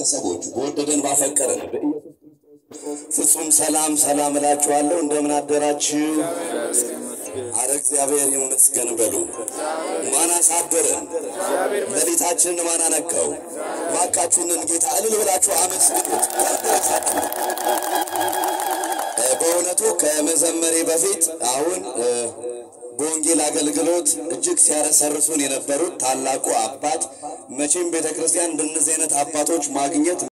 ቤተሰቦች በወደደን ባፈቀረን ፍጹም ሰላም ሰላም እላችኋለሁ። እንደምን አደራችሁ? አረ እግዚአብሔር ይመስገን በሉ። ማን አሳደረን? ሌሊታችንን ማን አነካው? እባካችሁንን ጌታ እልል ብላችሁ አመስግኑት። በእውነቱ ከመዘመሬ በፊት አሁን በወንጌል አገልግሎት እጅግ ሲያረሰርሱን የነበሩት ታላቁ አባት መቼም ቤተ ክርስቲያን እንደነዚህ አይነት አባቶች ማግኘት